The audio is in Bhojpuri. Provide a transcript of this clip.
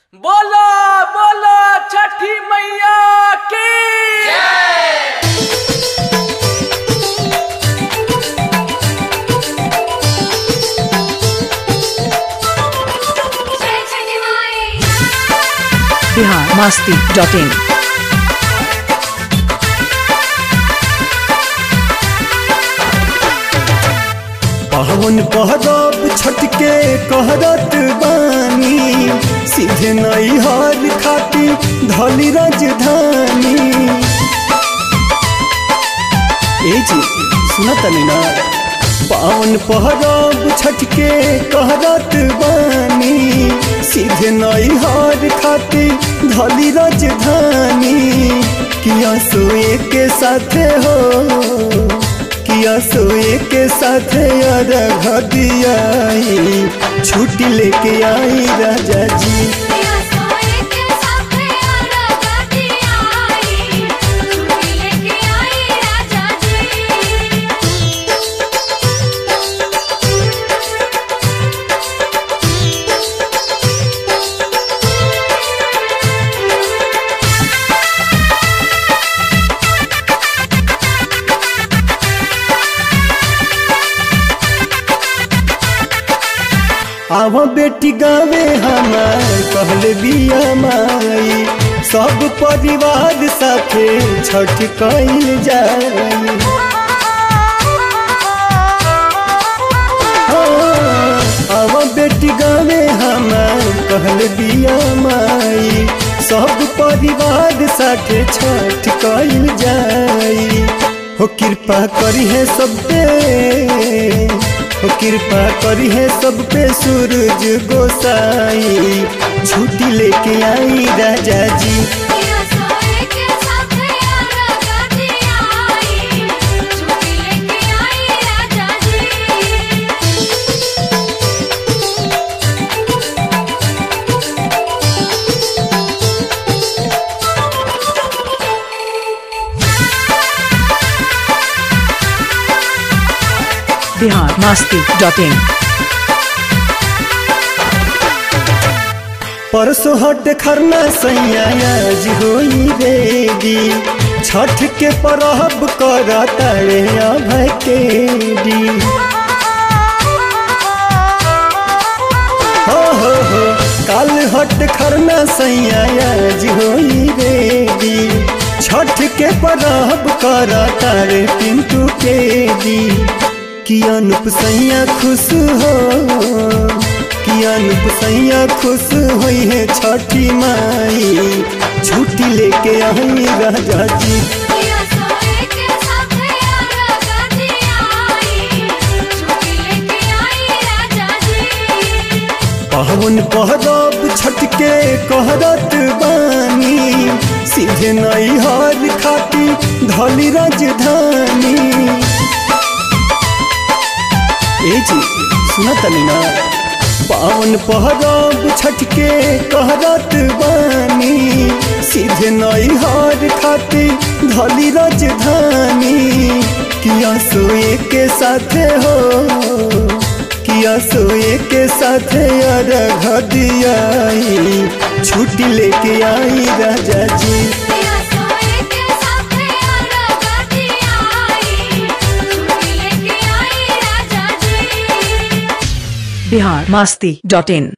बोलो बोलो छठी मैया की बिहार मास्ती डॉट इन पवन पहरब छटके कहरत बानी सीधे नैहर खाती धली राजधानी ए जी सुनत ना पावन पहरब छटके कहरत बानी सीधे नैहर खाती धली राजधानी किया सोए के साथे हो किया सोए के साथ अरघ दियाई छुट्टी लेके आई राजा जी आव बेटी गावे हमार कहले बिया माई सब परिवार साथे छठ कइल जाई आव बेटी गावे हमार कहले बिया माई सब परिवार साथे छठ कइल जाई हो कृपा करी है सब पे हो कृपा करी है सब पे सूरज गोसाई छुट्टी लेके आई राजा जी बिहार मास्ती डॉट इन परसों हट खरना सैया आज होई रेडी छठ के परहब कर तारे अभय के दी हो हो हो काल हट खरना सैया आज होई रेडी छठ के परहब कर तारे पिंटू के दी कि अनुप सैया खुश हो कि अनुप सैया खुश हुई है छठी माई छुट्टी लेके आई राजा जी पवन पहरब छटके कहरत बानी सीधे नैहर खाती धली राजधानी ए जी सुनत ना पावन पहरब छटके कहरत बानी सीधे नैहर खाती धली राजधानी किया सोए के साथे हो किया सोए के साथे अरघ दियाई छुट्टी लेके आई राजा जी बिहार मास्ती डॉट इन